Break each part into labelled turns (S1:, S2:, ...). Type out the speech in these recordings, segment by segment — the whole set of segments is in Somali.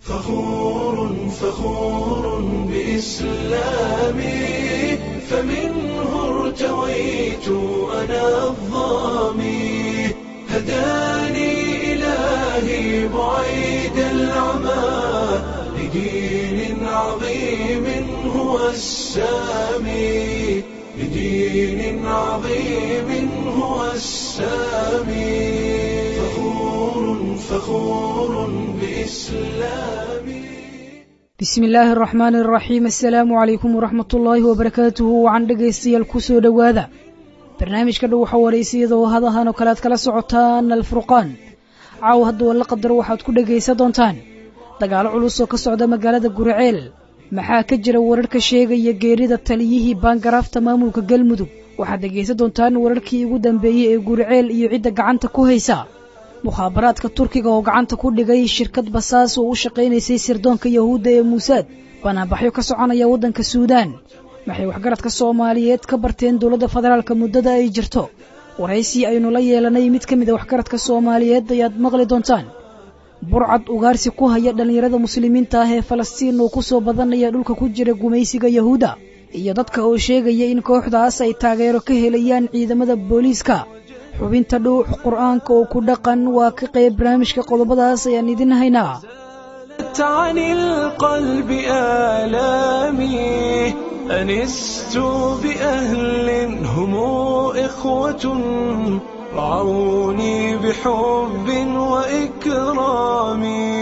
S1: فخور فخور بإسلامي فمنه ارتويت أنا الظامي هداني إلهي بعيد العمى لدين عظيم هو السامي لدين عظيم هو السامي فخور فخور بإسلامي
S2: bismi illaahi araxmaani araxiim assalaamu calaykum waraxmat ullaahi wabarakaatuhu wacan dhegaystayaal ku soo dhowaada barnaamijka dhow waxa waraysiyada oo hadahan oo kale aad kala socotaan alfurqaan caaw hadduu alla qadaro waxaad ku dhegaysan doontaan dagaalo culus oo ka socda magaalada guriceel maxaa ka jira wararka sheegaya geerida taliyihii baangaraafta maamulka galmudug waxaad dhegaysan doontaan wararkii ugu dambeeyey ee guriceel iyo cidda gacanta ku haysa mukhaabaraadka turkiga oo gacanta ku dhigay shirkad basaas oo u shaqaynaysay sirdoonka yahuudda ee muusaad banaanbaxyo ka soconaya waddanka suudaan waxay waxgaradka soomaaliyeed ka barteen dowladda federaalka muddada ay jirto waraysi aynu la yeelanay mid ka mid a waxgaradka soomaaliyeed ayaad maqli doontaan burcad ugaarsi ku haya dhallinyarada muslimiinta ah ee falastiin oo ku soo badanaya dhulka ku jira gumaysiga yahuudda iyo dadka oo sheegaya in kooxdaas ay taageero ka helayaan ciidamada booliiska xubinta dhuux qur'aanka oo ku dhaqan waa ka qayb barnaamijka qodobadaas ayaan idin haynaa
S1: عن القلب آلامي أنست بأهل هم إخوة رعوني بحب وإكرام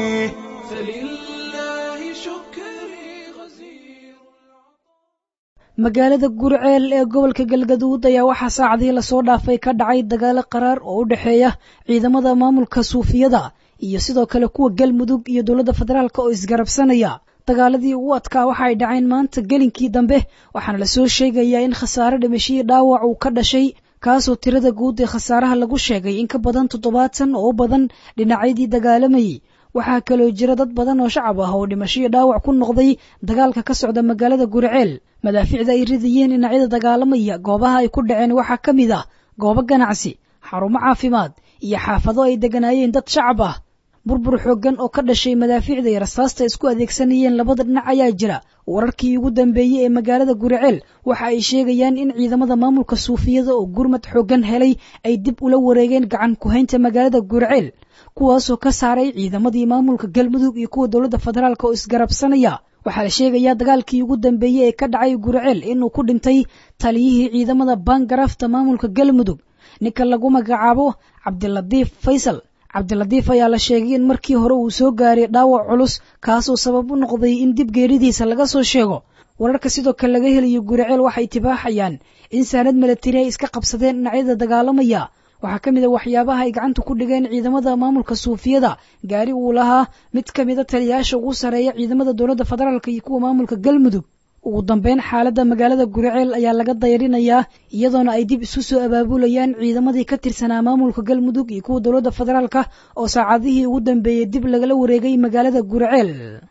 S1: فلله شكري غزير
S2: magaalada gurceel ee gobolka galgaduud ayaa waxaa saacadii lasoo dhaafay ka dhacay dagaalo qaraar oo u dhexeeya ciidamada maamulka suufiyada iyo sidoo kale kuwa galmudug iyo dowladda federaalk oo isgarabsanaya dagaaladii ugu adkaa waxa ay dhaceen maanta gelinkii dambe waxaana lasoo sheegayaa in khasaare dhimashihii dhaawac uu ka dhashay kaasoo tirada guud ee khasaaraha lagu sheegay in ka badan toddobaatan oo u badan dhinacyadii dagaalamayay waxaa kaloo jira dad badan oo shacab ah oo dhimashihii dhaawac ku noqday dagaalka ka socda magaalada gurceel madaaficda ay ridayeen dhinacyada dagaalamaya goobaha ay ku dhaceen waxaa ka mid ah goobo ganacsi xarumo caafimaad iyo xaafado ay degganaayeen dad shacab ah burbur xooggan oo ka dhashay madaafiicda iyo rasaasta isku adeegsanayeen labada dhinac ayaa jira wararkii ugu dambeeyey ee magaalada gurceel waxa ay sheegayaan in ciidamada maamulka suufiyada oo gurmad xooggan helay ay dib ula wareegeen gacan ku-haynta magaalada gurceel kuwaasoo ka saaray ciidamadii maamulka galmudug iyo kuwa dowladda federaalk oo isgarabsanaya waxaa la sheegayaa dagaalkii ugu dambeeyey ee ka dhacay gurceel inuu ku dhintay taliyihii ciidamada baangaraafta maamulka galmudug ninka lagu magacaabo cabdilatiif faysal cabdilatiif ayaa la sheegay in markii hore uu soo gaaray dhaawac culus kaasoo sabab u noqday in dib geeridiisa laga soo sheego wararka sidoo kale laga helayo guriceel waxay tibaaxayaan in saanad milatari ay iska qabsadeen dhinacyada dagaalamaya waxaa ka mid a waxyaabaha ay gacanta ku dhigeen ciidamada maamulka suufiyada gaari uu lahaa mid ka mida taliyayaasha ugu sarreeya ciidamada dowladda federaalk iyo kuwa maamulka galmudug ugu dambeyn xaaladda magaalada guriceel ayaa laga dayrinayaa iyadoona ay dib isu soo abaabulayaan ciidamadii ka tirsanaa maamulka galmudug iyo kuwa dowladda federaalk oo saacadihii ugu dambeeyey dib lagala wareegay magaalada guriceel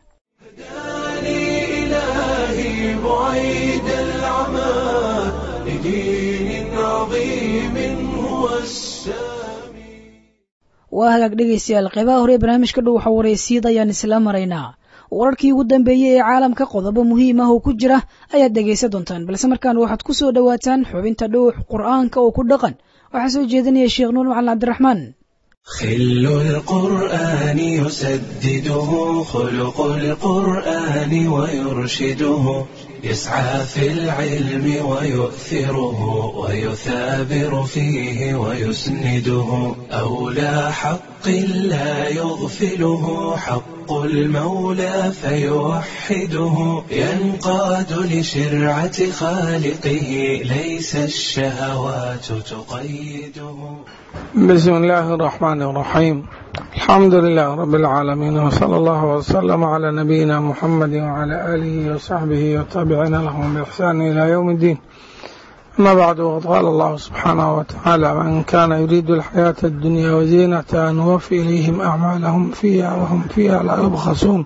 S1: هداني إلهي بعيد العمى لدين عظيم هو السامي
S2: waa hagaag dhegaystayaal qeybaha hore ee barnaamijka dhow waxa waraysiyada ayaan isla maraynaa wararkii ugu dambeeyey ee caalamka qodobo muhiim ah oo ku jira ayaad dhegaysan doontaan balse markaan waxaad ku soo dhowaataan xubinta dhuux qur'aanka oo ku dhaqan waxaa soo jeedinaya sheekh nuur macalin cabdiraxmaan
S1: خل القرآن يسدده خلق القرآن ويرشده يسعى في العلم ويؤثره ويثابر فيه ويسنده أولى حق لا يغفله حق المولى فيوحده ينقاد لشرعة خالقه ليس الشهوات تقيده
S3: بسم الله الرحمن الرحيم الحمد لله رب العالمين وصلى الله وسلم على نبينا محمد وعلى آله وصحبه وتابعين لهم بإحسان إلى يوم الدين أما بعد وقد قال الله سبحانه وتعالى من كان يريد الحياة الدنيا وزينتها نوفي إليهم أعمالهم فيها وهم فيها لا يبخسون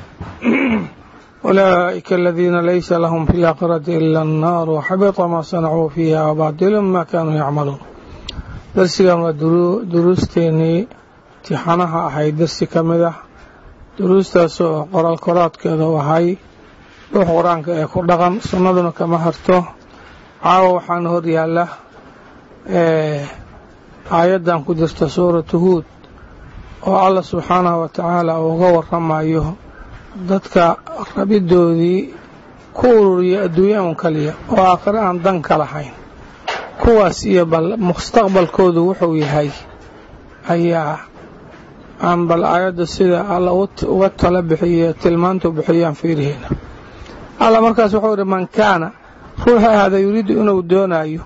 S3: أولئك الذين ليس لهم في الآخرة إلا النار وحبط ما صنعوا فيها وباطل ما كانوا يعملون darsigan waa duruusteenii imtixaanaha ahayd darsi ka mid ah duruustaas oo qoraal koraadkeeda u ahay ruux qur-aanka ee ku dhaqan sunnaduna kama harto caawa waxaana hor yaalla aayaddan ku jirta suuratu huud oo allah subxaanahu wa tacaala uu uga warramayo dadka rabidoodii ku ururiya adduunya un kaliya oo aakhire aan dan ka lahayn kuwaas iyo bal mustaqbalkoodu wuxuu yahay ayaa aan bal aayadda sida alla uga tala bixiye tilmaantu bixiyaan fiiriheyna alla markaas wuxuu idhi man kaana ruuxa ahada yuriidu inuu doonayo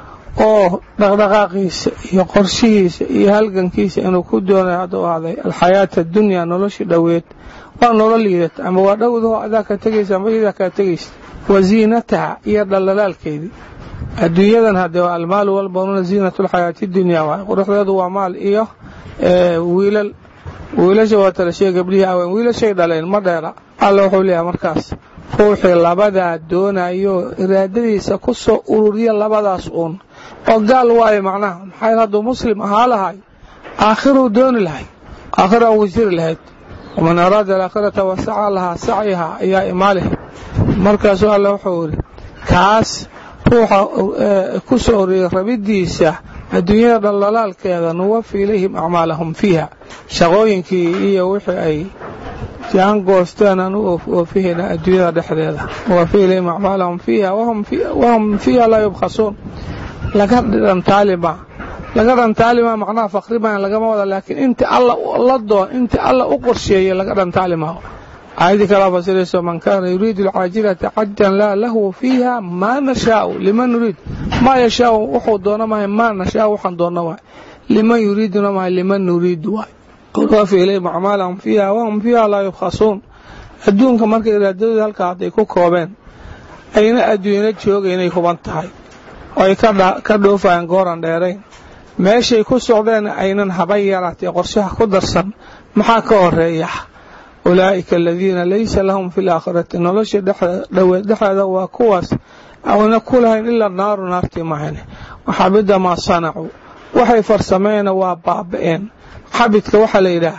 S3: oo dhaqdhaqaaqiisa iyo qorshihiisa iyo halgankiisa inuu ku doonayo hadduu ahday alxayaata addunyaa noloshii dhoweed waa nolol liidata ama waa dhowdaho adaa ka tegaysa ama iyadaa kaa tegaysa wa ziinataha iyo dhallalaalkeedii adduunyadan haddee waa almaalu walbanuuna ziinatu lxayaati dunyaa waay quruxdeedu waa maal iyo wiilal wiilasha waa tala shee gabdhihii aween wiilashay dhaleen ma dheera alla wuxuu leeyahay markaas ruuxii labadaa doonayo iraadadiisa ku soo ururiya labadaas uun oo gaal waayo macnaha maxaa hadduu muslim ahaa lahay aakhiruu dooni lahay aakhira ugu jiri lahayd waman araada alaakhirata wasaca lahaa sacyaha ayaa imaalih markaasuu alla wuxuu yidhi kaas ruuxa ku soo ururiyay rabidiisa adduunyada dhallalaalkeeda nuwafi ilayhim acmaalahum fiiha shaqooyinkii iyo wixii ay jaan goosteen aan u oofihayna adduunyada dhexdeeda nuwafi ilayhim acmaalahum fiiha wahum fiiha laa yubkhasuun laga dhantaalima laga dhantaalima macnaha fakrimaan lagama wada laakiin inta alla la doon inta alla u qorsheeyey laga dhantaalimao aayadii kalaa fasirayso man kaana yuriidu alcaajilata cajan laa lahu fiiha maa nashaau liman nuriid maa yashaau wuxuu doono mahay maa nashaau waxaan doonno waay liman yuriiduna mahay liman nuriidu waay wafi ilayhim acmaalahum fiiha wahum fiiha laa yubkhasuun adduunka marka iraadadooda halkaa hadday ku koobeen ayna adduunyana joogaynay huban tahay oo ay ka dhoofayaan gooran dheerayn meeshay ku socdeen aynan haba yaraatee qorshaha ku darsan maxaa ka horeeya ulaa'ika aladiina laysa lahum fi laakhirati nolosha dhoweed dhexeeda waa kuwaas awna ku lahayn ilaa naaru naartii mahayne waxabida maa sanacuu waxay farsameena waa baaba'een xabidka waxaa la yidhaah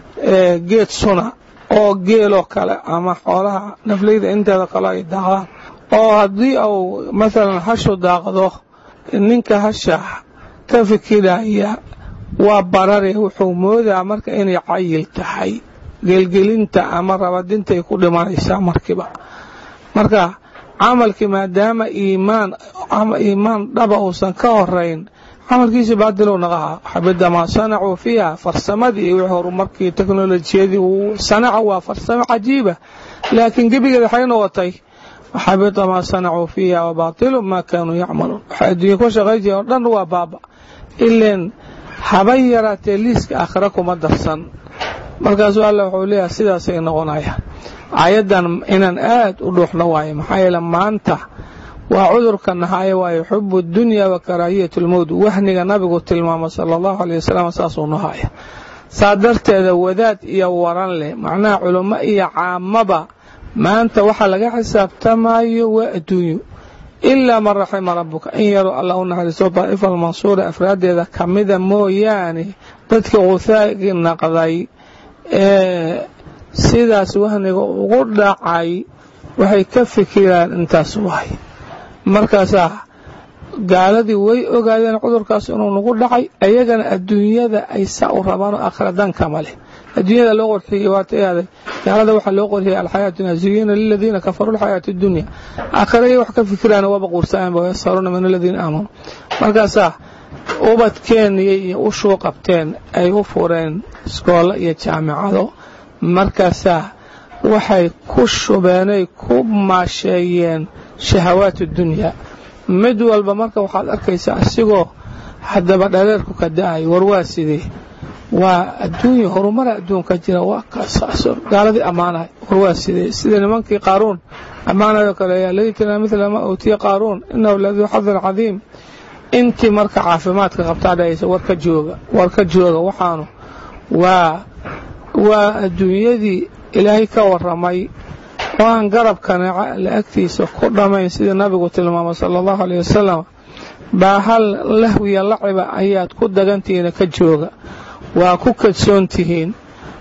S3: geed suna oo geeloo kale ama xoolaha nafleyda inteeda kale ay daaqdaan oo haddii uu maalan hashu daaqdo ninka hasha ka fikiraya waa barare wuxuu moodaa marka inay cayil tahay gelgelinta ama rabadintay ku dhimanaysaa markiiba marka camalkii maadaama iimaan ama iimaan dhaba uusan ka horayn camalkiisi baadilow naqaha xabida maa sanacuu fiiha farsamadii iyo wixii horumarkii teknolojiyadii uu sanaca waa farsamo cajiiba laakiin gebigeeda waxay noqotay xabita maa sanacuu fiiha wabaatilu maa kaanuu yacmaluun waxay adduunya ku shaqay jireen oo dhan waa baaba ileen haba yaraatee liiska aakhira kuma darsan markaasuu alla wuxuu leeyahay sidaasay noqonayaan aayaddan inaan aad u dhuuxno waayo maxaa yeele maanta waa cudurka nahaaye waayo xubu dunya wa karaahiyat lmowt wahniga nabigu tilmaamo sala allahu aleyh wasalam saasuu nahaya saa darteeda wadaad iyo waran leh macnaha culummo iyo caamaba maanta waxaa laga xisaabtamayo waa adduunyo ilaa man raxima rabbuka in yaruu alla u naxariisto daa'ifa almansuura afraaddeeda ka mida mooyaane dadkii quhaagi naqday ee sidaas wahniga ugu dhacay waxay ka fikiraan intaas waay markaasaa gaaladii way ogaadeen cudurkaas inuu nagu dhacay ayagana adduunyada ay saa u rabaan oo aakhira dankama leh adduunyada loo qorxiyey waata aaday gaalada waxaa loo qorxiyey alxayaat dunya zuyina liladiina kafaruu alxayaati dunya aakhiraya wax ka fikiraan waba quursaanba yasaruuna min aladiina aamanuu markaasaa ubadkeeniyay iyo u shuu qabteen ay u fureen iskoolo iyo jaamicado markaasaa waxay ku shubeenay ku maasheeyeen shahawaat dunyaa mid walba marka waxaad arkaysaa asigoo haddaba dhaleerku ka da-ay war waa sidee waa adduunya horumara adduunka jira waa kaasaaso gaaladii ammaanahay war waa sidee sida nimankii qaaruun ammaanayoo kale yaa laytana midla ma uutiya qaaruun inahu laduu xadin cadiim intii marka caafimaadka qabtaa dhahaysa warka jooga warka jooga waxaanu waa waa adduunyadii ilaahay ka waramay oo aan garabkana la agtiisa ku dhammayn sidii nabigu tilmaamay sala allahu aleyh wasalam baa hal lahwiya laciba ayaad ku dagantihiina ka jooga waa ku kadsoon tihiin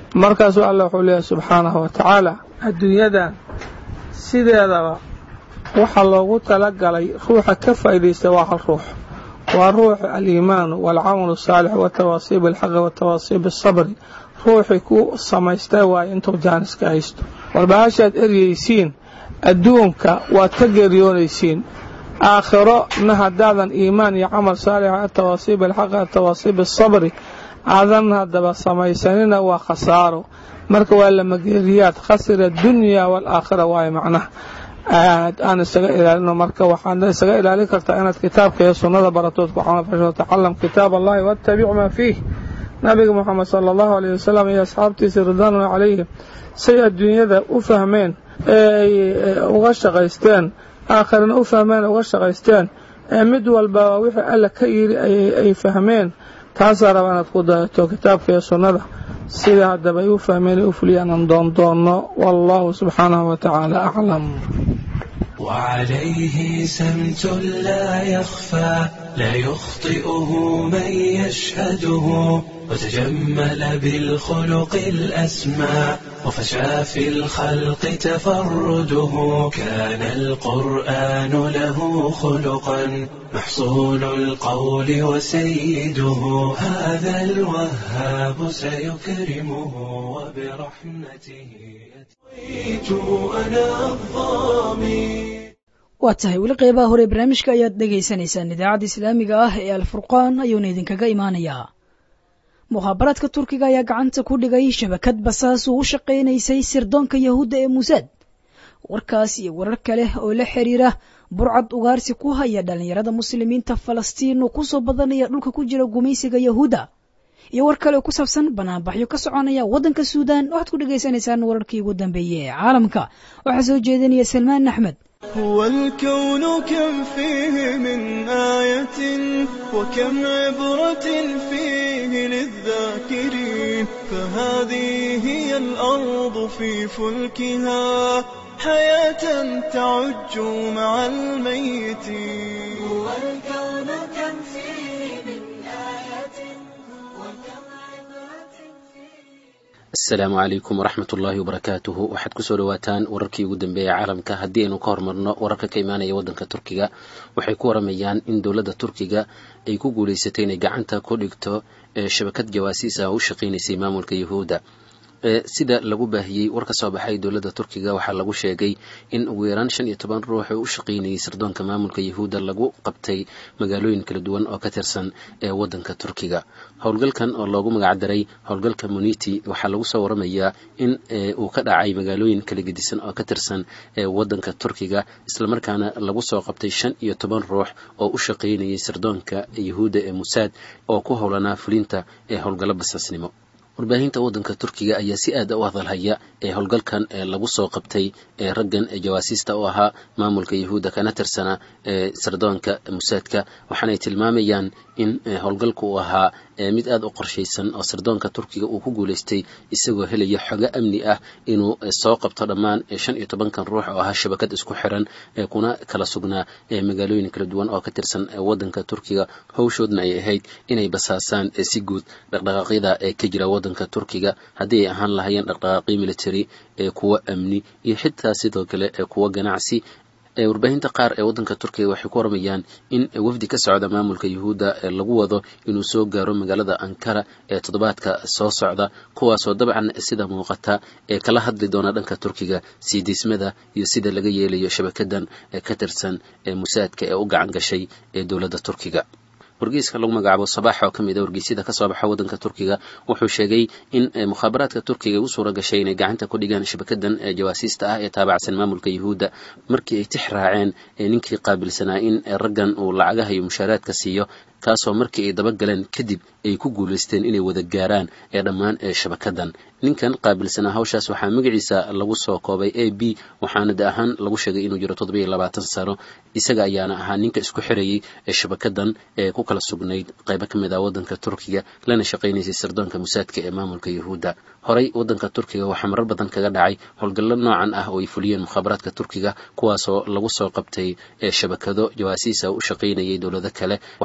S3: markaasuu alla wuxuu leeyahay subxaanahu wa tacaala adduunyadan sideedaba waxaa loogu talagalay ruuxa ka faa'iidaysta waa hal ruux waa ruuxu aliimaanu waalcamalu asaalix watawaasiib alxaqi watawaasiib asabri ruuxii ku samaystay waayo intuu jaaniska haysto warbahashaad eryaysiin adduunka waad ka geeriyoonaysiin aakhiro na haddaadan iimaan iyo camal saalix atawaasiib alxaqi atawaasiib asabri aadan haddaba samaysanina waa khasaaro marka waa lamageeriyaad khasira addunya waalaakhira waayo macnaha aad aan isaga ilaalino marka waxaad isaga ilaalin kartaa inaad kitaabka iyo sunnada baratood ku camalfasho tacalam kitaab allahi wattabic maa fiih nabiga moxamed sala allahu alayh wasalam iyo asxaabtiisa ridwaanullah calayhim say adduunyada u fahmeen ee ay uga shaqaysteen aakhirana u fahmeen uga shaqaysteen ee mid walba wixii alla ka yidhi ay fahmeen taasaa raba inaad ku dayato kitaabka iyo sunnada sida haddaba ay u fahmeen u fuliyaan aan doondoonno wallahu subxaanahu wa tacaala aclam
S1: وعليه سمت لا يخفى لا يخطئه من يشهده وتجمل بالخلق الأسمى وفشى في الخلق تفرده كان القرآن له خلقا محصول القول وسيده هذا الوهاب سيكرمه وبرحمته أتيت أنا الظامي
S2: waa tahay weli qeybaha hore barnaamijka ayaad dhegaysanaysaan idaacadda islaamiga ah ee alfurqaan ayuuna idinkaga imaanayaa mukhaabaraadka turkiga ayaa gacanta ku dhigay shabakad basaas uu u shaqaynaysay sirdoonka yahuudda ee muusaad warkaas iyo warar kale oo la xiriira burcad ugaarsi ku haya dhallinyarada muslimiinta falastiin oo kusoo badanaya dhulka ku jira gumaysiga yahuudda iyo war kale oo ku saabsan banaanbaxyo ka soconaya waddanka suudaan waxaad ku dhegaysanaysaan wararkii ugu dambeeyey ee caalamka waxaa soo jeedinaya salmaan axmed
S4: هو الكون كم فيه من آية وكم عبرة فيه للذاكرين فهذه هي الأرض في فلكها حياة تعج مع الميتين
S5: هو الكون كم فيه من آية وكم عبرة
S6: asalaamu calaykum waraxmat ullaahi wabarakaatuhu waxaad kusoo dhawaataan wararkii ugu dambeeyay caalamka haddii aynu ka hormarno wararka ka imaanaya waddanka turkiga waxay ku waramayaan in dowladda turkiga ay ku guulaysatay inay gacanta ku dhigto shabakad jawaasiis ah oo u shaqaynaysay maamulka yahuudda sida lagu baahiyey war ka soo baxay dowladda turkiga waxaa lagu sheegay in ugu yaraan shan iyo toban ruux oo u shaqaynayay sirdoonka maamulka yahuudda lagu qabtay magaalooyin kala duwan oo ka tirsan ee waddanka turkiga howlgalkan oo loogu magacdaray howlgalka muniti waxaa lagu soo waramayaa in uu ka dhacay magaalooyin kala gedisan oo ka tirsan ee waddanka turkiga islamarkaana lagu soo qabtay shan iyo toban ruux oo u shaqaynayay sirdoonka yahuudda ee musaad oo ku howlanaa fulinta ee howlgallo basaasnimo warbaahinta waddanka turkiga ayaa si aada u hadalhaya ee howlgalkan ee lagu soo qabtay ee raggan ee jawaasiista u ahaa maamulka yahuudda kana tirsana ee sirdoonka musaadka waxaanay tilmaamayaan in howlgalku uu ahaa mid aada u qorshaysan oo sirdoonka turkiga uu ku guulaystay isagoo helaya xogo amni ah inuu soo qabto dhammaan shan iyo tobankan ruux oo ahaa shabakad isku xiran ee kuna kala sugnaa magaalooyin kala duwan oo ka tirsan waddanka turkiga howshoodna ay ahayd inay basaasaan si guud dhaqdhaqaaqyada ee ka jira waddanka turkiga haddii ay ahaan lahayeen dhaqdhaqaaqyo military ee kuwo amni iyo xitaa sidoo kale ee kuwo ganacsi warbaahinta qaar ee waddanka turkiga waxay ku waramayaan in wafdi ka socda maamulka yahuudda lagu wado inuu soo gaaro magaalada ankara ee toddobaadka soo socda kuwaasoo dabcan sida muuqata ee kala hadli doona dhanka turkiga sii diismada iyo sida laga yeelayo shabakadan ee ka tirsan ee musaadka ee u gacan gashay ee dowladda turkiga wargeyska lagu magacaabo sabax oo ka mid a wargeysyada ka soo baxa waddanka turkiga wuxuu sheegay in mukhaabaraadka turkiga u suura gashay inay gacanta ku dhigaan shabakadan jawaasiista ah ee taabacsan maamulka yahuudda markii ay tix raaceen ninkii qaabilsanaa in raggan uu lacagaha iyo mushaaraadka siiyo kaasoo markii ay dabagaleen kadib ay ku guulaysteen inay wada gaaraan ee dhammaan ee shabakadan ninkan qaabilsanaa hawshaas waxaa magaciisa lagu soo koobay a b waxaana de ahaan lagu sheegay inuu jiro toddoba iyo labaatan sano isaga ayaana ahaa ninka isku xirayay ee shabakadan ee ku kala sugnayd qaybo ka mid ah waddanka turkiga lana shaqaynaysay sirdoonka musaadka ee maamulka yahuudda horey waddanka turkiga waxaa marar badan kaga dhacay howlgallo noocan ah oo ay fuliyeen mukhaabaraadka turkiga kuwaasoo lagu soo qabtay ee shabakado jawaasiisa u shaqaynayay dowlado kale waxaa ka mid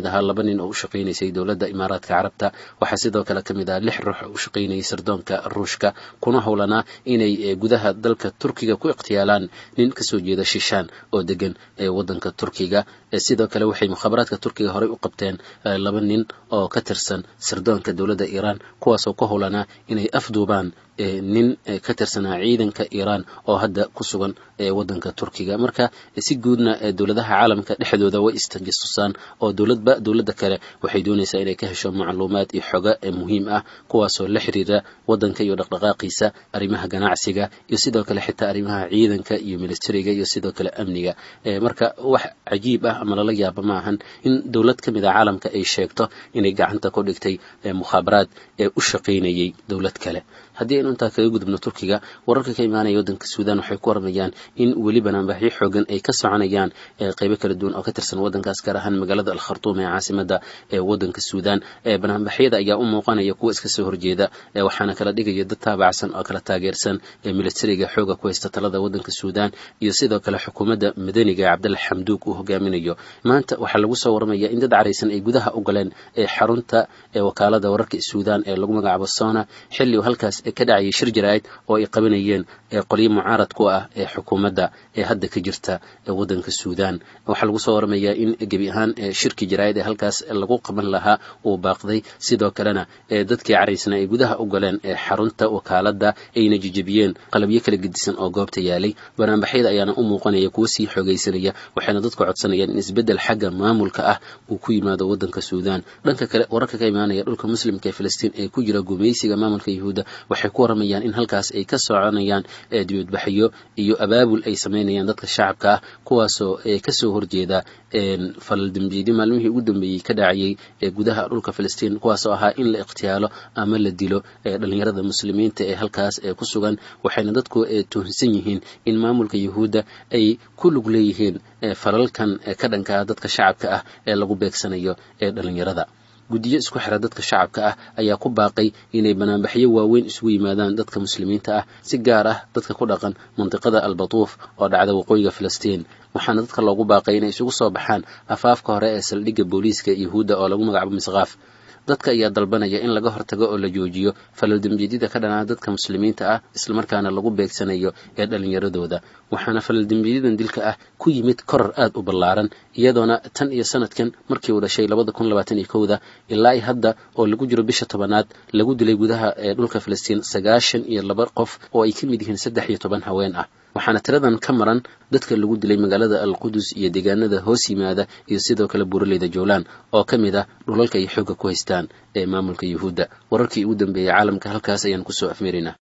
S6: mid ahaa laba nin oo u shaqaynaysay dowladda imaaraadka carabta waxaa sidoo kale ka mid ah lix ruux oo u shaqaynayay sirdoonka ruushka kuna howlanaa inay gudaha dalka turkiga ku ikhtiyaalaan nin kasoo jeeda shishaan oo degan ee wadanka turkiga sidoo kale waxay mukhaabaraadka turkiga horey u qabteen laba nin oo ka tirsan sirdoonka dowladda iiraan kuwaasoo ku howlanaa inay afduubaan nin ka tirsanaa ciidanka iiraan oo hadda ku sugan wadanka turkiga marka si guudna dowladaha caalamka dhexdooda way istajastusaan oo dowladba dowladda kale waxay doonaysaa inay ka hesho macluumaad iyo xoga muhiim ah kuwaasoo la xiriira wadanka iyo dhaqdhaqaaqiisa arrimaha ganacsiga iyo sidoo kale xitaa arrimaha ciidanka iyo militariga iyo sidoo kale amniga marka wax cajiib ah ama lala yaaba ma ahan in dowlad ka mid a caalamka ay sheegto inay gacanta ku dhigtay mukhaabaraad ee u shaqaynayay dowlad kale haddii aynu intaa kaga gudubno turkiga wararka ka imaanaya waddanka suudan waxay ku waramayaan in weli banaanbaxyo xoogan ay ka soconayaan qeybo kala duwan oo ka tirsan waddankaas gaar ahaan magaalada al khartuum ee caasimada ee waddanka suudan banaanbaxyada ayaa u muuqanaya kuwa iska soo horjeeda waxaana kala dhigaya dad taabacsan oo kala taageersan militariga xooga ku haysta talada waddanka suudan iyo sidoo kale xukuumadda madaniga ee cabdalla xamduug uu hogaaminayo maanta waxaa lagu soo waramaya in dad caraysan ay gudaha u galeen xarunta wakaalada wararka suudan ee lagu magacaabo sona xilli halkaas ka dhacayay shir jaraa'id oo ay qabanayeen qolyo mucaarad ku ah ee xukuumadda ee hadda ka jirta waddanka suudan waxaa lagu soo waramayaa in gebi ahaan shirkii jaraa'id ee halkaas lagu qaban lahaa uu baaqday sidoo kalena dadkii caraysna ay gudaha u galeen xarunta wakaaladda ayna jijebiyeen qalabyo kala gedisan oo goobta yaalay banaanbaxyada ayaana u muuqanaya kuwo sii xoogaysanaya waxayna dadku codsanayaan in isbeddel xagga maamulka ah uu ku yimaado waddanka suudan dhanka kale wararka ka imaanaya dhulka muslimka ee filistiin ee ku jira gumaysiga maamulka yuhuudda waxay ku waramayaan in halkaas ay ka soconayaan dibadbaxyo iyo abaabul ay samaynayaan dadka shacabka ah kuwaasoo kasoo horjeeda falal dembiyeedyo maalmihii ugu dambeeyey ka dhacayay ee gudaha dhulka filistiin kuwaasoo ahaa in la ikhtiyaalo ama la dilo dhalinyarada muslimiinta ee halkaas ku sugan waxayna dadku tuhunsan yihiin in maamulka yuhuudda ay ku lug leeyihiin falalkan ka dhankaa dadka shacabka ah ee lagu beegsanayo ee dhalinyarada guddiyo isku xira dadka shacabka ah ayaa ku baaqay inay banaanbaxyo waaweyn isugu yimaadaan dadka muslimiinta ah si gaar ah dadka ku dhaqan mandiqada albatuuf oo dhacda waqooyiga filistiin waxaana dadka loogu baaqay inay isugu soo baxaan afaafka hore ee saldhigga booliiska yuhuudda oo lagu magacaabo misqaaf dadka ayaa dalbanaya in laga hortago oo la joojiyo falal dembiyeedyada ka dhanaa dadka muslimiinta ah islamarkaana lagu beegsanayo ee dhallinyaradooda waxaana falal dembiyadyadan dilka ah ku yimid koror aad u ballaaran iyadoona tan iyo sanadkan markii uu dhashay labada kun labaatan iyo kowda ilaa i hadda oo lagu jiro bisha tobanaad lagu dilay gudaha ee dhulka filistiin sagaashan iyo laba qof oo ay ka mid yihiin saddex iyo toban haween ah waxaana tiradan ka maran dadka lagu dilay magaalada alqudus iyo deegaanada hoos yimaada iyo sidoo kale buuraleyda jowlaan oo ka mid ah dhulalka ay xoogga ku haystaan ee maamulka yuhuudda wararkii ugu dambeeyey caalamka halkaas ayaan kusoo afmeerinaa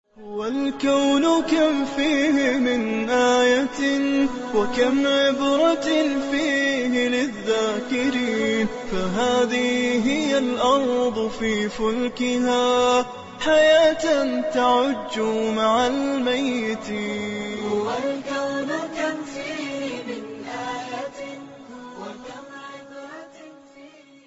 S4: والكون كم فيه من آية وكم عبرة فيه للذاكرين فهذه هي الأرض في فلكها حياة تعج مع الميتين
S5: والكون كم فيه من آية وكم عبرة فيه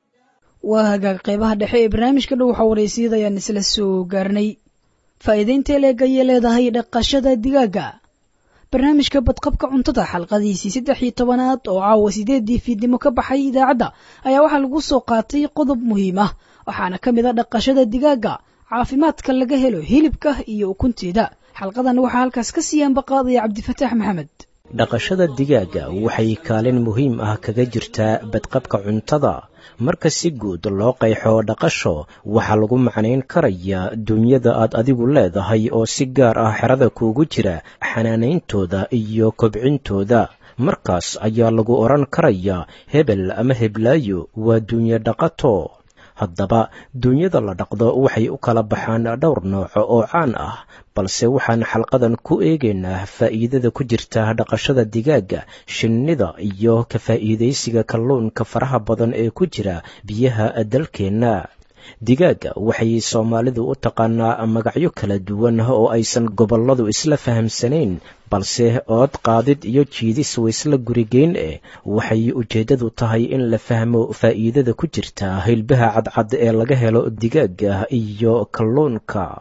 S2: waa hagaag qeybaha dhexe ee barnaamijka dhow waxa waraysiyada ayaan isla soo gaarnay faa'iidaynta leeg ayay leedahay dhaqashada digaaga barnaamijka badqabka cuntada xalqadiisii saddex iyo tobanaad oo caawa sideedii fiidnimo ka baxay idaacadda ayaa waxaa lagu soo qaatay qodob muhiim ah waxaana ka mid a dhaqashada digaaga caafimaadka laga helo hilibka iyo ukunteeda xalqadan waxaa halkaas ka siiyaan baqaadaya cabdifataax maxamed
S7: dhaqashada digaaga waxay kaalin muhiim ah kaga jirtaa badqabka cuntada marka si guud loo qayxo dhaqasho waxaa lagu macnayn karayaa duunyada aad adigu leedahay oo si gaar ah xerada kuugu jira xanaanayntooda iyo kobcintooda markaas ayaa lagu odhan karayaa hebel ama heblaayo waa duunye dhaqato haddaba duunyada la dhaqdo waxay u kala baxaan dhowr nooc oo caan ah balse waxaan xalqadan ku eegaynaa faa'iidada ku jirta dhaqashada digaaga shinnida iyo ka faa'iidaysiga kalluunka faraha badan ee ku jira biyaha dalkeenna digaaga waxay soomaalidu u taqaanaa magacyo kala duwan oo aysan gobolladu isla fahamsanayn balse ood qaadid iyo jiidis waysla gurigeyn eh waxay ujeeddadu tahay in la fahmo faa'iidada ku jirta hilbaha cadcad ee laga helo digaaga iyo kalluunka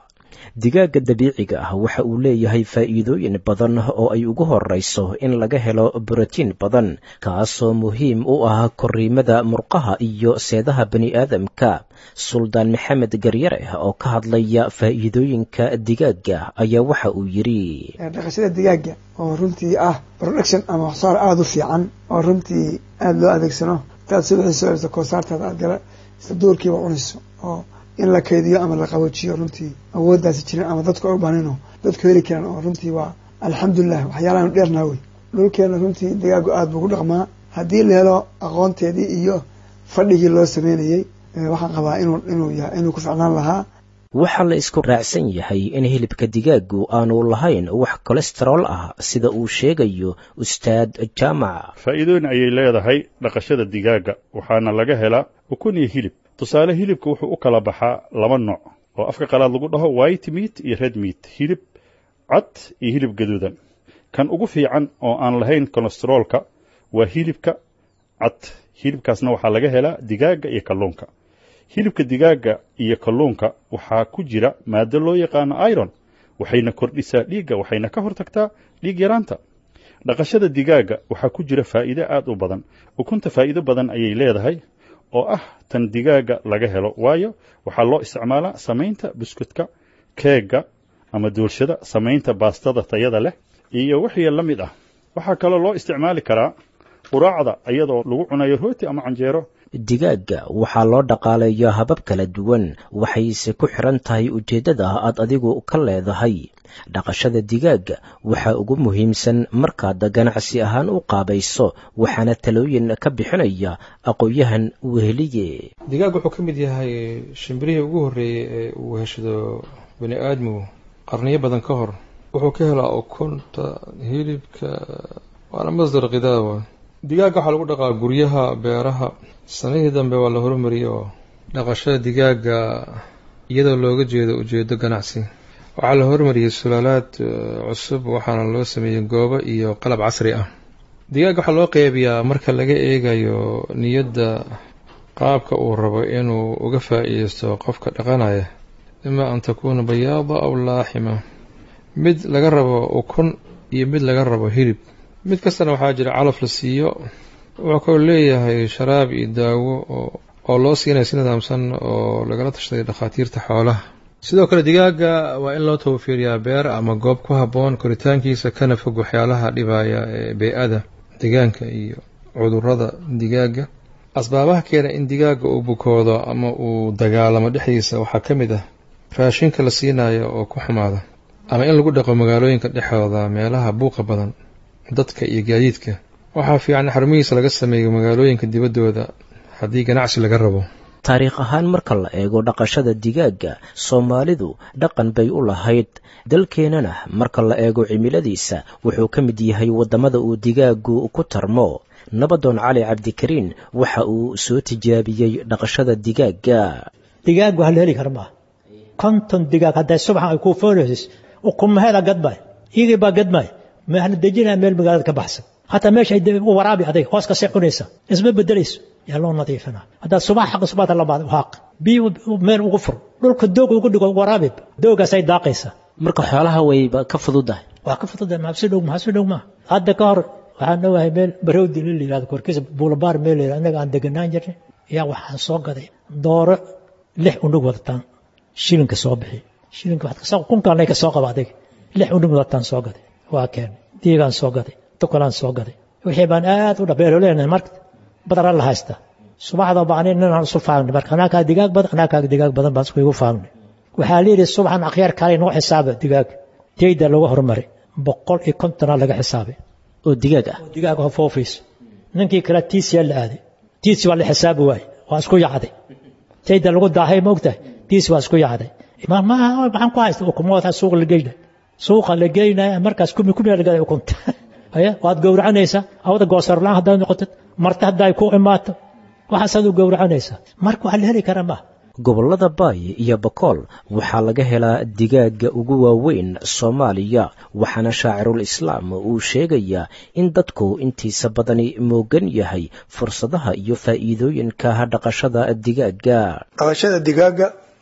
S7: digaagga dabiiciga ah waxa uu leeyahay faa'iidooyin badan oo ay ugu horrayso in laga helo borotiin badan kaasoo muhiim u ah korriimada murqaha iyo seedaha bani'aadamka suldaan maxamed garyare oo ka hadlaya faa'iidooyinka digaagga ayaa waxa uu yidhi
S8: dhaqashada digaagga oo runtii ah production ama waxsaar aada u fiican oo runtii aada loo adeegsano intaad subaxii soo celiso koosaartaada aad gala isla duurkiiba cunayso oo in la kaydiyo ama la qaboojiyo runtii awooddaasi jirin ama dadku ay u bahnino dadku heli karaan oo runtii waa alxamdulilah waxyaalahan dheernaa wey dhulkeena runtii digaagu aada buu ku dhaqmaa haddii la helo aqoonteedii iyo fadhigii loo sameynayey waxaan qabaa inuu inuu yahay inuu ku ficnaan lahaa
S7: waxaa la isku raacsan yahay in hilibka digaaggu aanu lahayn wax kolestarool ah sida uu sheegayo ustaad jaamac
S9: faa'iidooyin ayay leedahay dhaqashada digaagga waxaana laga helaa ukun iyo hilib tusaale hilibka wuxuu u kala baxaa laba nooc oo afka qalaad lagu dhaho white meat iyo red meat hilib cad iyo hilib gaduudan kan ugu fiican oo aan lahayn kolesteroolka waa hilibka cad hilibkaasna waxaa laga helaa digaagga iyo kalluunka hilibka digaagga iyo kalluunka waxaa ku jira maado loo yaqaano iron waxayna kordhisaa dhiigga waxayna ka hortagtaa dhiig yaraanta dhaqashada digaagga waxaa ku jira faa'iide aad u badan ukunta faa'iido badan ayay leedahay oo ah tan digaagga laga helo waayo waxaa loo isticmaalaa samaynta buskudka keegga ama duulshada samaynta baastada tayada leh iyo wixii la mid ah waxaa kaloo loo isticmaali karaa quraacda iyadoo lagu cunayo rooti ama canjeero
S7: digaagga waxaa loo dhaqaaleeyaa habab kala duwan waxayse ku xiran tahay ujeeddada aad adigu ka leedahay dhaqashada digaagga waxaa ugu muhiimsan markaad ganacsi ahaan u qaabayso waxaana talooyin ka bixinaya aqoon-yahan weheliye
S10: digaag wuxuu ka mid yahay shimbirihii ugu horreeyey ee uu heshado bani aadmigu qarniyo badan ka hor wuxuu ka helaa ukunta hilibka waana masdar khidaawa digaagga waxaa lagu dhaqaa guryaha beeraha sanadihii dambe waa la horumariyey oo dhaqashada digaagga iyadoo looga jeedo ujeedo ganacsi waxaa la horumariyey sulaalaad cusub waxaana loo sameeyey goobo iyo qalab casri ah digaagga waxaa loo qeybiyaa marka laga eegayo niyadda qaabka uu rabo inuu uga faa'iideysto qofka dhaqanaya ima an takuuna bayaada aw laaxima mid laga rabo ukun iyo mid laga rabo hilib mid kastana waxaa jira calaf la siiyo wuxuu kaloo leeyahay sharaab iyo daawo oo loo siinaya si nidaamsan oo lagala tashaday dhakhaatiirta xoolaha sidoo kale digaagga waa in loo tawfiiriyaa beer ama goob ku habboon koritaankiisa kana fog waxyaalaha dhibaya ee bey-ada deegaanka iyo cudurrada digaagga asbaabaha keena in digaagga uu bukoodo ama uu dagaalamo dhexdiisa waxaa ka mid ah raashinka la siinayo oo ku xumaada ama in lagu dhaqo magaalooyinka dhexdooda meelaha buuqa badan dadka iyo gaadiidka waxaa fiican xarumihiisa laga sameeyo magaalooyinka dibaddooda haddii ganacsi laga rabo
S7: taariikh ahaan marka la eego dhaqashada digaagga soomaalidu dhaqan bay u lahayd dalkeennana marka la eego cimiladiisa wuxuu ka mid yahay waddamada uu digaaggu ku tarmo nabadoon cali cabdikariin waxa uu soo tijaabiyey dhaqashada digaagga
S11: digaag waa la heli kara maaha konton digaag hadday subaxan ay kuu foonaysis ukumaheeda gadmay iyagii baa gadmay maxla dejinaya meel magaalada ka baxsan hataa meesha u waraabi adag hoos kasii cunaysa isma bedelayso yaa loo nadiifina haddaad subax xaqa subaxda labaad haaq biyo meel ugu fur dhulka doog ugu dhigo waraabi doogaasay daaqaysa
S6: marka xoolaha wayba ka fududahay
S11: waa ka fududahay maxabsi dhow maxabsi dhow maa hadda ka hor waxaan ogahay meel barowdi la yihahdo korkiisa buulabaar meel la yihahdo annaga aan deganaan jirnay ayaa waxaan soo gaday dooro lix unug wadataan shilinka soo bixi shilinka waxaad kasoo kunkaanay ka soo qaba adig lix unug wadataan soo gaday waa keenay diigaan soo gaday tukalaan soo gaday wixii baan aad u dhabeelo leenahay marka badara la haysta subaxda baan inaan isu faamnay marka anaa kaa digaag badan anaa kaa digaag badan baan isku igu faamnay waxaa leeyahay subaxan akhyaar kale noo xisaaba digaag tayda lagu horumari boqol iyo kontonaa laga xisaabay
S6: oo digaag ah
S11: digaag oo foofayso ninkii kale tiisiyaa la aaday tiisi waa la xisaabi waayey waa isku yacday tayda lagu daahay ma ogtahay tiisi waa isku yacday maaha maxaan ku haysta ukumood suuqa la geynay suuqa la geynaya markaas kumi kumi laga ukunta haya waad gowracanaysaa awada goosarlaan haddaad noqotid marti hadda ay ku imaato waxaasaad u gowracanaysaa marka waxaa la heli karaa maaha
S7: gobollada baay iyo bakool waxaa laga helaa digaagga ugu waaweyn soomaaliya waxaana shaacirul islaam uu sheegayaa in dadku intiisa badani moogan yahay fursadaha iyo faa'iidooyinka dhaqashada digaagga
S8: dhaqashada digaagga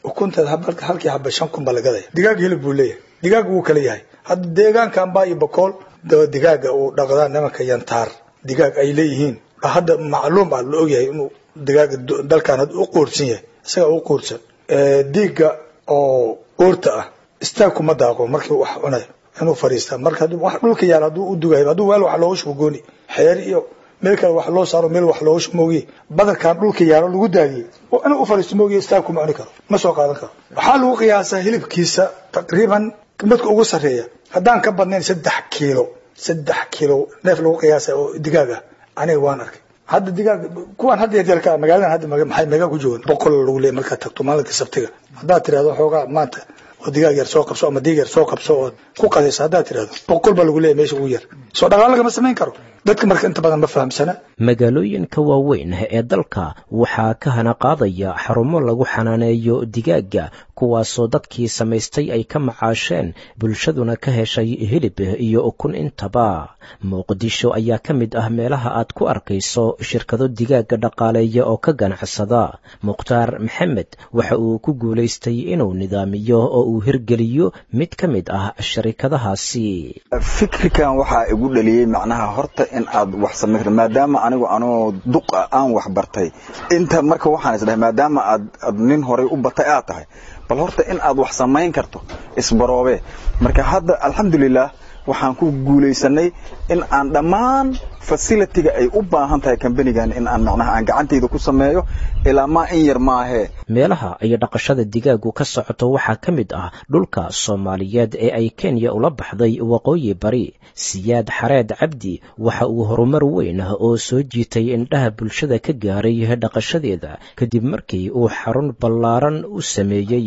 S12: ukunteeda hab- halkii haba shan kun baa la gadaya digaag hilib buu leeyahay digaag wuu kala yahay hadda deegaankan baa iyo bokool daba digaaga uu dhaqdaa nimanka yantaar digaag ay leeyihiin baa hadda macluum ah la ogyahay inuu digaaga du- dalkan hadda u quursan yahay isaga u quursan Eh, diiga oo uurta ah istaag kuma daaqo markii wax cunayo inuu fariistaa marka hadduu wax dhulka yaala hadduu u dugayo hadduu weel wax looga shubo gooni xeer iyo meel kale wax loo saaro meel wax looga shubo moogiye badarkan dhulka yaalo lagu daadiyey oo inuu u fariisto moogiye istaag kuma cuni karo ma soo qaadan karo waxaa lagu qiyaasaa hilibkiisa taqriiban midka ugu sarreeya haddaan ka badnayn saddex kiilo saddex kiilo neef lagu qiyaasa oo digaag ah aniga waan arkay hadda digaag kuwan hadda yarjarka magaaladan hadda maga- maxay megaa ku joogan boqol lagu leeyahay markaad tagto maalinka sabtiga haddaad tirahdo xoogaa maanta oo digaag yar soo qabso ama diig yar soo qabso oo ku qadayso haddaad tirahdo boqol baa lagu leeyahay meesha ugu yar soo dhaqaale lagama samayn karo dadka marka inta badan ma fahamsana
S7: magaalooyinka waaweyn ee dalka waxaa ka hana qaadaya xarumo lagu xanaaneeyo digaagga kuwaasoo dadkii samaystay ay ka macaasheen bulshaduna ka heshay hilib iyo ukun intaba muqdisho ayaa ka mid ah meelaha aad ku arkayso shirkado digaagga dhaqaaleeya oo ka ganacsada mukhtaar maxamed waxa uu ku guulaystay inuu nidaamiyo oo uu hirgeliyo mid ka mid ah sharikadahaasi
S13: fikirkan waxaa igu dhaliyey macnaha horta in aad wax samayn karto maadaama anigu anoo duq ah aan wax bartay inta marka waxaan isdhahay maadaama aad aad nin horay u batay aad tahay bal horta in aad wax samayn karto isbaroobe marka hadda alxamdulilah waxaan ku guulaysanay in aan dhammaan facilitiga ay u baahan tahay kambanigan in aan macnaha aan gacantayda ku sameeyo ilaa maa in yar maahee
S7: meelaha ay dhaqashada digaaggu ka socoto waxaa ka mid ah dhulka soomaaliyeed ee ay kenya ula baxday waqooyi bari siyaad xareed cabdi waxa uu horumar weyn ah oo soo jiitay indhaha bulshada ka gaaray dhaqashadeeda kadib markii uu xarun ballaaran u sameeyey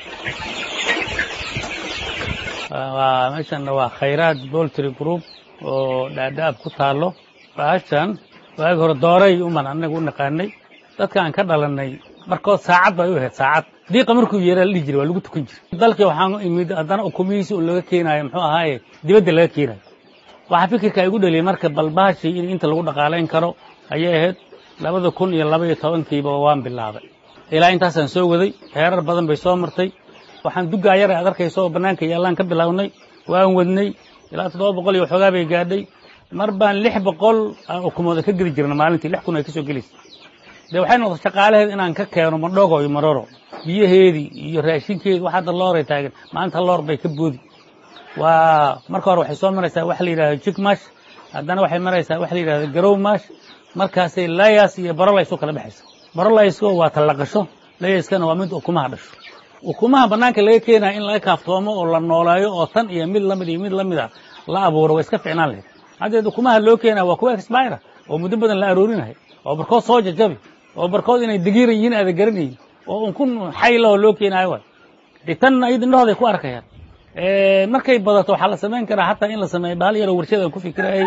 S14: waa meeshan waa khayraad boltry group oo dhaadhaab ku taalo baashan waagi hore dooray uman anaga u naqaanay dadka aan ka dhalanay markood saacad bay u ahayd saacad diiqa markuu yeeraa la dhihi jiray waa lagu tukan jiray dalkii waxaan imid haddana ukumihiisi oo laga keenaayo muxuu ahaaye dibadda laga keenayo waxaa fikirka igu dhaliyay marka balbaashii in inta lagu dhaqaalayn karo ayay ahayd labada kun iyo laba iyo tobankiiba waan bilaabay ilaa intaasaan soo waday heerar badan bay soo martay waxaan dugaa yar aad arkayso oo bannaanka yaallaan ka bilownay waan wadnay ilaa toddoba boqol iyo waxoogaa bay gaadhay mar baan lix boqol aan ukumooda ka geli jirna maalintii lix kun ay ka soo gelaysa dee waxay noqotay shaqaalaheed inaan ka keeno madhogo iyo maroro biyaheedii iyo raashinkeedii wax hadda looray taagan maanta loor bay ka boodi waa marka hore waxay soo maraysaa wax la yidhahdo jigmash haddana waxay maraysaa wax la yidhahdo garowmash markaasay layas iyo barolays u kala baxaysa barolaysko waa tallaqasho layaskana waa mid ukumaha dhasho ukumaha bannaanka laga keenaya in laga kaaftoomo oo la nooleeyo oo tan iyo mid lamid iyo mid lamid a la abuuro way iska ficnaan lahayd haddeed ukumaha loo keenaya waa kuwa expira oo muddo badan la aroorinahay oo barkood soo jajabi oo barkood inay dagiiran yihiin aada garanayin oo unkun xaylahoo loo keenaayo waay dee tan ayad indhahooday ku arkayaan markay badato waxaa la samayn karaa hataa in la sameeyo bahal yaroo warshada ku fikirayay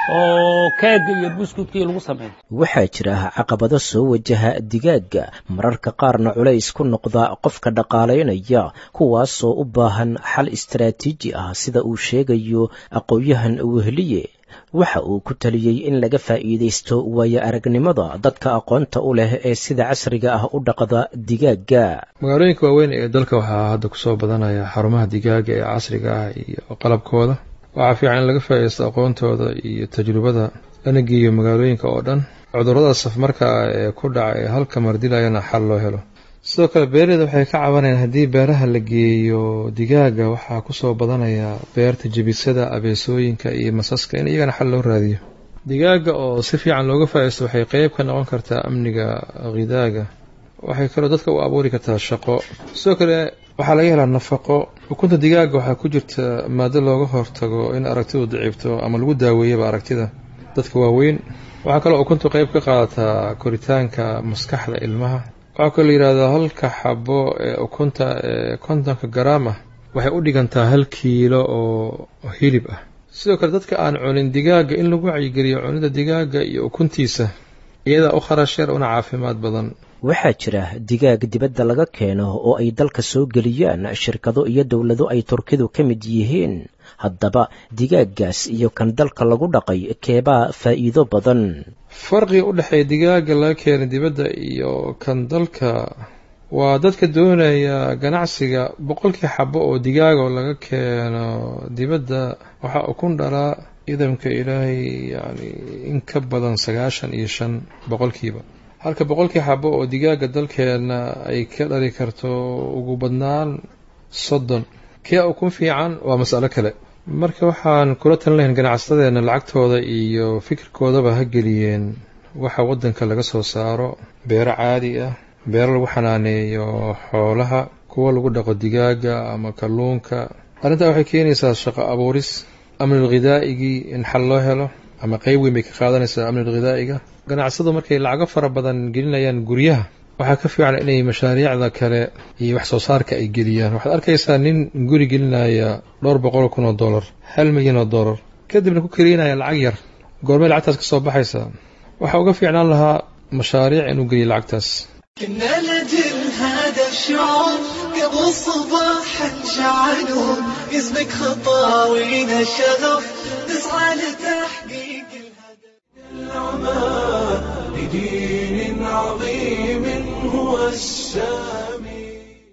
S14: oo keega iyo buskudkii lagu sameeyo
S7: waxaa jira caqabado soo wajaha digaagga mararka qaarna culays ku noqda qofka dhaqaalaynaya kuwaasoo u baahan xal istaraatiiji ah sida uu sheegayo aqoon-yahan wehliye waxa uu ku taliyey in laga faa'iidaysto waayo aragnimada dadka aqoonta u leh ee sida casriga ah u dhaqda digaagga
S10: magaalooyinka waaweyn ee dalka waxaa hadda kusoo badanaya xarumaha digaaga ee casriga ah iyo qalabkooda waxaa fiican in laga faa'iidaysto aqoontooda iyo tajrubada lana geeyo magaalooyinka oo dhan cudurrada safmarka ah ee ku dhaca ee halka mardilayana xal loo helo sidoo kale beeraleyda waxay ka cabanayaan haddii beeraha la geeyo digaaga waxaa kusoo badanaya beerta jebisada abeesooyinka iyo masaska in iyagana xal loo raadiyo digaaga oo si fiican looga faa'iidaysto waxay qeyb ka noqon kartaa amniga khidaaga waxay kaloo dadka u abuuri kartaa shaqo sidoo kale waxaa laga helaa nafaqo ukunta digaaga waxaa ku jirta maado looga hortago in aragtidu daciifto ama lagu daaweeyaba aragtida dadka waaweyn waxaa kaloo ukuntu qeyb ka qaadataa koritaanka maskaxda ilmaha waxaa kaloo la yidhahdaa halka xabo ee ukunta ee kontonka garaam ah waxay u dhigantaa hal kiilo oo hilib ah sidoo kale dadka aan cunin digaaga in lagu wacyigeliyo cunida digaaga iyo ukuntiisa iyadaa u kharash yar una caafimaad badan
S7: waxaa jira digaag dibadda laga keeno oo ay dalka soo geliyaan shirkado iyo dowlado ay turkidu ka mid yihiin haddaba digaaggaas iyo kan dalka lagu dhaqay keebaa faa'iido badan
S10: farqiga u dhexeeya digaaga laga keenay dibadda iyo kan dalka waa dadka doonaya ganacsiga boqolkii xabo oo digaaga oo laga keeno dibadda waxaa ukun dhalaa idamka ilaahay yacni in ka badan sagaashan iyo shan boqolkiiba halka boqolkii xabo oo digaaga dalkeenna ay ka dhali karto ugu badnaan soddon kee ukun fiican waa mas'alo kale marka waxaan kula talin lahayn ganacsatadeenna lacagtooda iyo fikirkoodaba ha geliyeen waxa waddanka laga soo saaro beero caadi ah beero lagu xanaaneeyo xoolaha kuwa lagu dhaqo digaaga ama kalluunka arrintaa waxay keenaysaa shaqo abuuris amnil ghidaa'igii in xal loo helo ama qeyb weyn bay ka qaadanaysaa amnil ghidaa'iga ganacsadu markay lacago fara badan gelinayaan guryaha waxaa ka fiican inay mashaariicda kale iyo wax soo saarka ay geliyaan waxaad arkaysaa nin guri gelinaya dhowr boqol kun oo dollar hal milyan oo dollar kadibna ku keliinaya lacag yar goormay lacagtaas ka soo baxaysaa waxaa uga fiicnaan lahaa mashaariic inuu geliyo lacagtaas
S5: كنا لجل هذا الشعور قبل صباحا شعلون اسمك خطاوينا الشغف نسعى لتحقيق
S1: العمى لدين عظيم هو السامي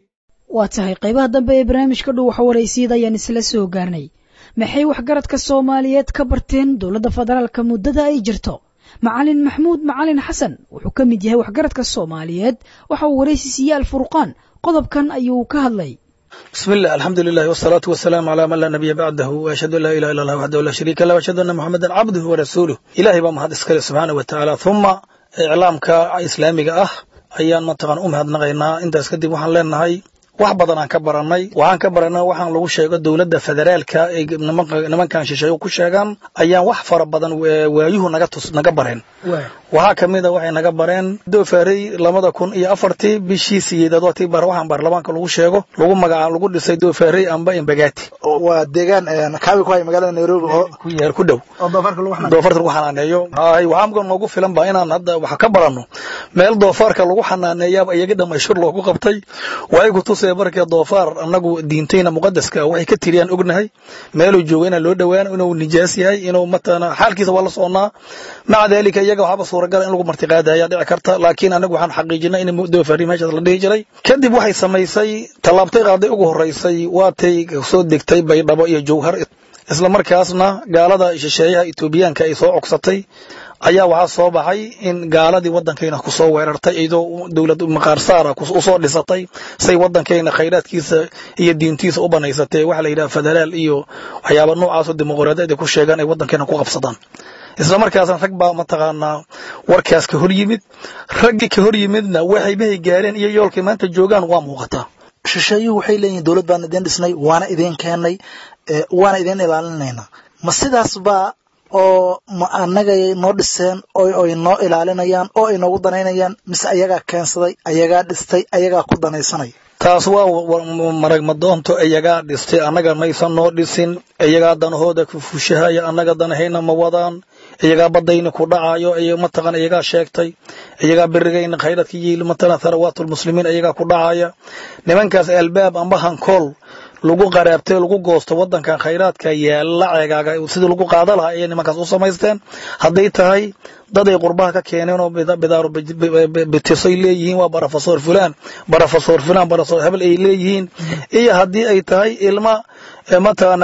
S2: waa tahay qaybaha dambe ee barnaamijka dhow waxa waraysiida ayaan isla soo gaarnay maxay waxgaradka soomaaliyeed ka barteen dowladda federaalka muddada ay jirto macalin maxmuud macalin xasan wuxuu ka mid yahay waxgaradka soomaaliyeed waxa uu waraysi siiyey alfurqaan qodobkan ayuu ka hadlay
S15: بسم الله الحمد لله والصلاة والسلام على من لا نبي بعده وأشهد أن لا إله إلا الله وحده لا شريك له وأشهد أن محمدا عبده ورسوله إلهي بمهد إسكال سبحانه وتعالى ثم إعلامك إسلامي أه ayaan mataqaan u mahadnaqaynaa intaas kadib waxaan leenahay wax badan aan ka baranay waxaan ka baranay waxaan lagu sheego dowladda federaalka ee nimankan shisheeye ku sheegaan ayaan wax fara badan waayuhu naga tus naga bareen waxaa ka mid a waxay naga bareen doofaarey labada kun iyo afartii bishii siyeedaad waa tii bar waxaan baarlamaanka lagu sheego lagu magaca lagu dhisay doofaarey amba embagati
S12: waa deegaan kaabi ku haya magaalada nairobi oo
S15: ku yaal ku dhow doofaarka lagu xanaaneeyo hay waxaa muga noogu filan ba inaan hadda wax ka baranno meel doofaarka lagu xanaaneeyaaba iyaga dhammayshur loogu qabtay waxay ku tusee marka doofaar annagu diintayna muqadaska waxay ka tiriyaan ognahay meeluu joogo inaan loo dhowaan inuu nijaas yahay inuu matana xaalkiisa waa la soconaa maca daalika iyaga waxaaba suuragala in lagu martiqaada ayaa dhici karta laakiin anagu waxaan xaqiijinay in doofaari meeshaas la dhihi jiray kadib waxay samaysay tallaabtay qaaday ugu horeysay waatay soo degtay baydhabo iyo jowhar isla markaasna gaalada shisheeyaha etoobiyaanka ay soo cogsatay ayaa waxaa soo baxay in gaaladii waddankayna ku soo weerartay iyadoo dowlad maqaarsaara usoo dhisatay say waddankayna khayraadkiisa iyo diintiisa u banaysatee waxa la yidhaha federaal iyo waxyaaba noocaasoo dimuqraadiyad ay ku sheegaan ay waddankayna ku qabsadaan isla markaasna rag baa mataqaanaa warkaas ka hor yimid raggii ka hor yimidna waxay mahay gaareen iyo yoolkay maanta joogaan waa muuqataa
S16: shisheeyuhu waxay leeyihin dowlad baan idin dhisnay waana idin keennay waana idin ilaalinaynaa ma sidaas baa oo ma anagay noo dhiseen oo ay noo ilaalinayaan oo ay noogu danaynayaan mise ayagaa keensaday ayagaa dhistay ayagaa ku danaysanaya
S15: taas waa marag madoonto iyagaa dhistay annaga maysan noo dhisin iyagaa danahooda ku fushahaya annaga danahayna ma wadaan iyagaa badayna ku dhacayo mataqan iyagaa sheegtay iyagaa berigayna khayradka yiil matala tharawaatulmuslimiin iyagaa ku dhacaya nimankaas albaab amba hankool lagu qaraabtay lagu goosto waddankan khayraadka yaalla ceegaaga sidii lagu qaada lahaa ayay nimankaas u samaysteen hadday tahay dad ay qurbaha ka keeneen oo bidaaro bitisay leeyihiin waa barofesor fulan barofesor fulan barofesor hebel ay leeyihiin iyo haddii ay tahay ilma mataqaana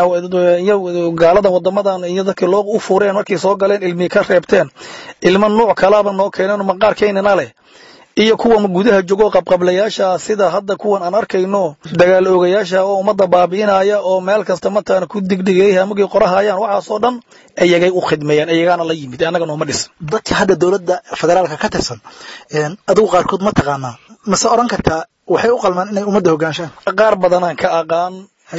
S15: gaaladan wadamadan iyo dadkii loo u fureen markay soo galeen ilmii ka reebteen ilma nuuc kalaaba noo keeneen maqaarkeynina leh iyo kuwa gudaha jogo qabqablayaasha sida hadda kuwan aan arkayno dagaal oogayaasha oo ummadda baabi'inaya oo meel kasta mataqaana ku digdigay hamagii qorahayaan waxaasoo dhan iyagay u khidmeeyaan iyagaana la yimid annaga nooma dhisan
S16: dadka hadda dowladda federaalka ka tirsan adigu qaarkood ma taqaanaa mase odhan kartaa waxay u qalmaan inay ummadda hoggaanshaan
S15: qaar badanaan ka aqaan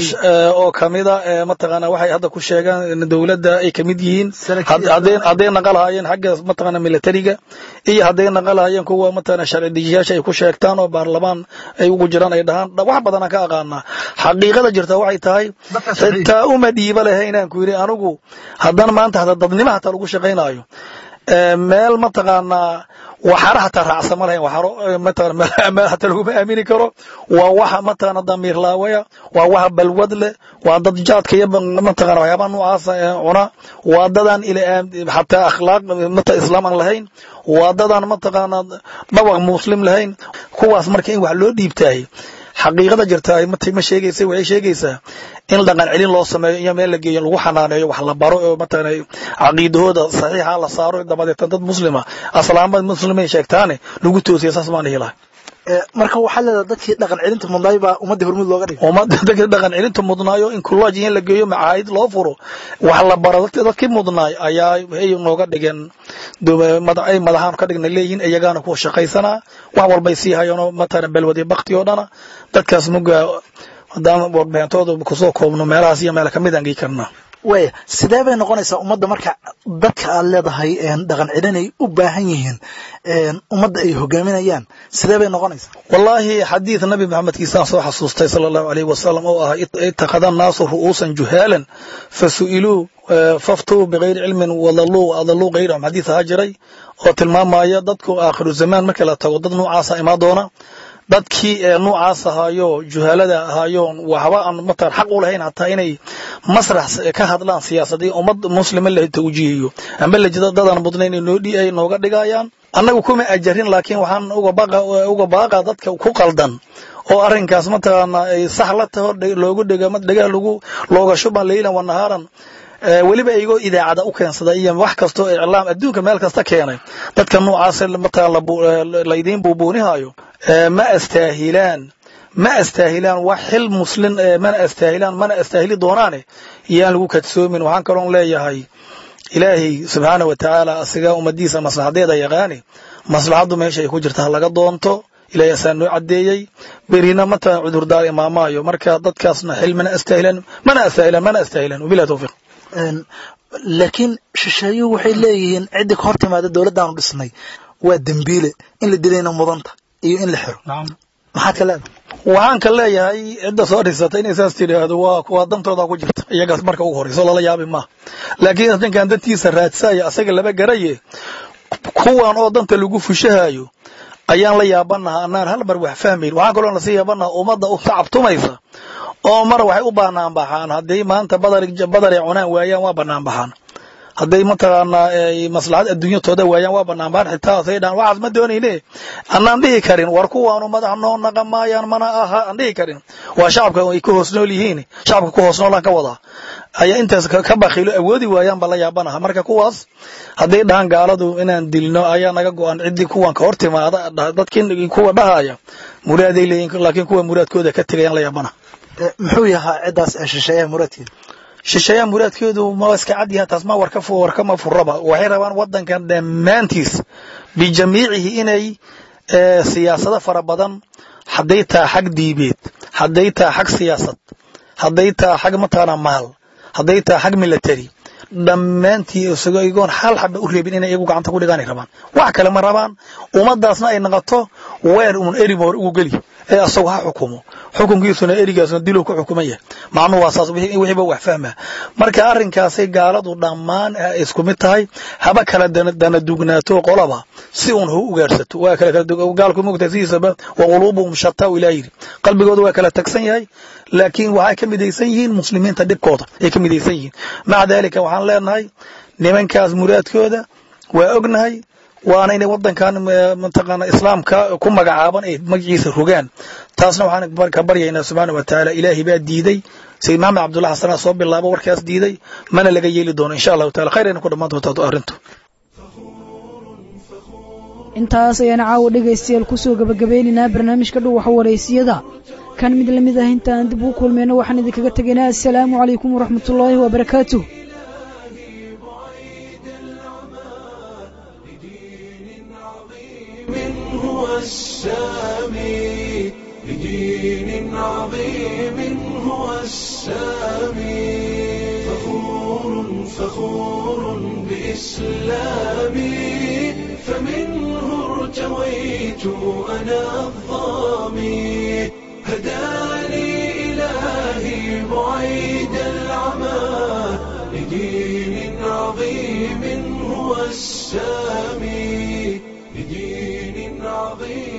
S15: oo kamida mataqaana waxay hadda ku sheegaan dowladda ay kamid yihiin hadday naqalahayeen xagga mataqaana militariga iyo hadday naqalahayeen kuwa mataqaana sharci dejiyaasha ay ku sheegtaan oo baarlamaan ay ugu jiraan ay dhahaan wax badanaan ka aqaanaa xaqiiqada jirta waxay tahay xitaa uma dhiiba lehe inaan ku yidhi anigu haddana maanta hada dadnimo hataa lagu shaqaynayo meel mataqaanaa waxaana hataa raacsan ma lahayn waxaano mataqana hataa laguma aamini karo waa waxa mataqana damiir laawaya waa waxa balwad leh waa dad jaadka iyo mataqana waxyaabaha noocaasa cuna waa dadaan ila hataa akhlaaq mata islaam aan lahayn waa dadaan mataqana dhawaq muslim lahayn kuwaas marka in wax loo dhiibtaay xaqiiqada jirta matay ma sheegaysa waxay sheegaysaa in dhaqan celin loo sameeyo iyo meel la geeyo lagu xanaaneeyo wax la baro oo mataqana caqiidahooda saxiixa la saaro dabadeetan dad muslima aslaamad muslimay sheegtaane lagu toosiya saas baan dhihi lahay
S16: marka waxaa leedahay dadkii dhaqan celinta mudnaay baa ummadda hormuud looga dhigay
S15: ummadda dadkii dhaqan celinta mudnaayo in kullaaji in la geeyo macaahid loo furo wax la baro dadkii mudnaay ayaa waxay nooga dhigeen ay madaxaan ka dhigna leeyihiin iyagaana kuwa shaqaysanaa wax walbay sii hayaanoo matala balwadi bakti oo dhana dadkaas muga haddaan warbixintooda kusoo koobno meelahaas iyo meel kamid aan gei karnaa
S16: waya sidee bay noqonaysaa ummadda marka dadka aad leedahay dhaqan celinay u baahan yihiin ummadda ay hogaaminayaan sidee bay noqonaysaa
S15: wallaahi xadiid nabi maxamedkiisaan soo xasuustay sala allahu alayhi wasalam oo ah ittakhada annaasu ru'uusan juhaalan fasu'iluu faftuu bigayri cilmin wadalluu adalluu gayrahum xadiis ahaa jiray oo tilmaamaya dadku aakhiru zamaan markii la tago dad noocaasa imaa doona dadkii noocaas ahaayo juhaalada ahaayo waxba aan mataan xaq u lahayn hataa inay masrax ka hadlaan siyaasadii ummad muslima la tawjiihiyo amba lajida dadaan mudnayn ay nooga dhigayaan annagu kuma ajarin laakiin waxaan uga baaqa dadka ku qaldan oo arrinkaas mataqaana ay sax la taho loogu dhega dhegah lagu looga shuban leylan wa nahaaran weliba igoo idaacada u keensaday iyo wax kastoo iclaam adduunka meel kasta keenay dadka noocaas mataqaan laydiin buubuunihayo ma astaahilaan ma astaahilaan wax xil muslin mana astaahilaan mana astaahili doonaane yaan lagu kadsoomin waxaan kaloon leeyahay ilaahay subxaana wa tacaala asiga ummadiisa maslaxadeeda yaqaani maslaxaddu meesha ay ku jirta ha laga doonto ilahay asaa noo caddeeyey berina mataqan cudurdaar imaamaayo marka dadkaasna xil mana astaahilaan mana astaahilaan mana astaahilaan wabilahi tawfiiq
S16: laakiin shisheeyuhu waxay leeyihiin ciddii ka hor timaada dowladdaanu dhisnay waa dembiile in la dilayna mudanta iyo in la xiro maxaad ka leedahay
S15: waxaan ka leeyahay cidda soo dhisata inay saas tidhaahdo waa kuwa dantooda ku jirta iyagaas marka ugu horeyso lala yaabi maaha laakiin ninkan dantiisa raadsaya asaga laba garaye kuwan oo danta lagu fushahayo ayaan la yaabanaha anaan hal mar wax fahmayn waxaan kaloo lasii yaabanaha ummadda u tacabtumaysa oo mar waxay u banaan baxaan hadday maanta badar ay cunaan waayaan waa banaan baxaan hadday mataqaanaa maslaxad adduunyatooda waayaan waa banaan baxaan xitaa say dhaan waxaas ma doonayne anaan dhihi karin war kuwaanu madax noo naqa maayaan mana aha aan dhihi karin waa shacabka ay ku hoos nool yihiin shacabka ku hoos noolaan ka wadaa ayaa intaas ka bakiilo awoodi waayaan baa la yaabanaha marka kuwaas hadday dhahaan gaaladu inaan dilno ayaa naga go-an ciddii kuwan ka hor timaada dadkii kuwa dhahaya muraaday leeyihin laakiin kuwa muraadkooda ka tegayaan la yaabanaha
S16: muxuu yahaa ciddaas shisheeyaha muraadkeeda
S15: shisheeyaha muraadkeedu ma iska cad yahay taas ma warka warkama furaba waxay rabaan wadankan dhammaantiis bijamiicihi inay siyaasado fara badan hadday taha xag diibeed hadday taha xag siyaasad hadday taha xag mataqaana maal hadday taha xag military dhammaantii isago igoon hal xaba u reebin inay iyagu gacanta ku dhigaanay rabaan wax kale ma rabaan ummadaasna ay noqoto weer uun erima hor ugu geli ee asagu ha xukumo xukunkiisuna erigaasna diluu ku xukuman yahay macnuhu waa saas wixiiba wax fahmaa marka arrinkaasay gaaladu dhammaan isku mid tahay haba kala dana dugnaato qolaba si uun ha u ugaarsato waa kala gaalku mogtahay sidiisaba wa quluubuhum shataa ilaa yidhi qalbigooda waa kala tagsan yahay laakiin waxay ka midaysan yihiin muslimiinta dhibkooda ay ka midaysan yihiin maca daalika waxaan leenahay nimankaas muraadkooda waa ognahay waana inay wadankan mataqaana islaamka ku magacaaban ay magaciisa rogaan taasna waxaan ka baryaynaa subxaana wa tacaala ilaahay baa diiday sayid maxamed cabdullahi xasanaa soo bilaabo warkaas diiday mana laga yeeli doono insha allahu taala khayr ayna ku dhammaan doontaa arrintu
S2: intaas ayaan caawa dhegaystayaal kusoo gabagabeynaynaa barnaamijka dhuwaxa wareysiyada kan mid lamid ah intaan dib ugu kulmayno waxaan idinkaga tegaynaa assalaamu calaykum waraxmatullaahi wabarakaatuh
S1: هو السامي لدين عظيم هو السامي فخور فخور بإسلامي فمنه ارتويت أنا الظامي هداني إلهي بعيد العمى لدين عظيم هو السامي لدين عظيم